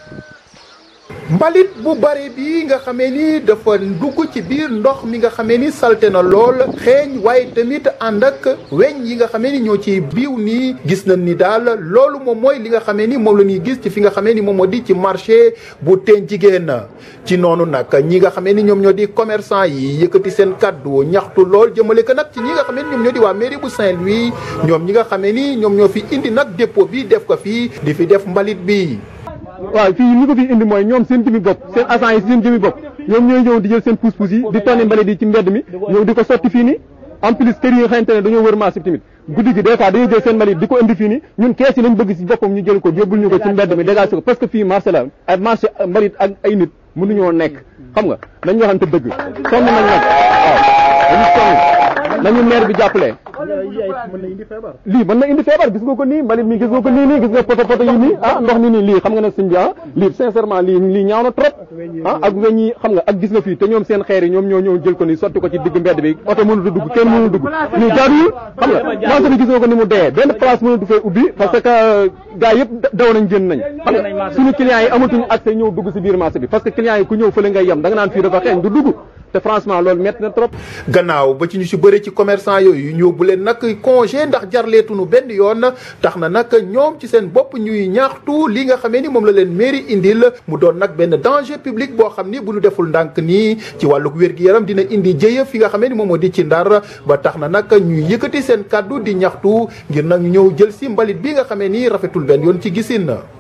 mbalit bu bare bi nga xamee ni dafa dugg ci biir ndox mi nga xamee ni salte na lool xeeñ waaye tamit ànd ak weñ yi nga xamee ni ñoo ci biiw nii gis nañ ni daal loolu moom mooy li nga xamee ni moom la ñuy gis ci fi nga xamee ni moom moo di ci marché bu teen jigéen ci noonu nag ñi nga xamee ni ñoom ñoo di commerçant yi yëkkati seen kaddu ñaxtu lool jëmale ko nag ci ñi nga xamee ni ñoom ñoo di waa mairie bu Saint-Louis ñoom ñi nga xamee ni ñoom ñoo fi indi nag dépôt bi def ko fii di fi def mbalit bi waaw fii li ko fi indi mooy ñoom seen jëmi bopp seen agent yi seen jëmi bopp ñoom ñooy ñëw di jël seen pousse-pousse yi di tonni mbalit yi ci mbedd mi ñëw di ko sotti fii nii en plus kër yi nga xamante ne dañoo wër marché bi tamit guddi gi des fois dañuy jël seen mbalit di ko indi fii nii ñun kees yi lañ bëgg si boppam ñu jël ko yóbbul ñu ko ci mbedd mi dégagé ko parce que fii marché la ay marché mbalit ak ay nit mënuñoo nekk xam nga nañ waxante dëgg sonn nañ nag waaw dañu sonn nañu maire bi jàppale lii mën na indi feebar gis nga ko nii mbalit mi gis nga ko nii nii gis nga poto poto yi nii ah ndox ni nii lii xam nga ne sëñ bi ah lii sincèrement lii lii ñaaw na trop ah ak weñ yi xam nga ak gis nga fii te ñoom seen xeer yi ñoom ñoo ñëw jël ko nii sotti ko ci digg mbedd bi oto mënut a dugg kenn mënut a dugg lii jaaduwul xam nga marché bi gis nga ko ni mu dee benn place mënatu fee ubbi parce que gars yëpp daw nañ génn nañ xam nga suñu clients yi amatuñu accès ñëw dugg si biir marché bi parce que clients yi ku ñëw fële ngay yem da nga naan fii dafa xeeñ du dugg te franchement loolu métti na trop. gannaaw ba ci ñu si bëri ci commerçant yooyu ñu yóbbu leen nag congé ndax jarleetunu benn yoon tax na nag ñoom ci seen bopp ñuy ñaaxtu li nga xamee ni moom la leen mairie indil mu doon nag benn danger public boo xam ni bu ñu deful ndànk nii ci wàllug wér-gi-yaram dina indi jëye fi nga xamee ni moom moo di ci ndar ba tax na nag ñuy yëkkati seen kàddu di ñaxtu ngir nag ñu ñëw jël si mbalit bi nga xamee ni rafetul benn yoon ci gisin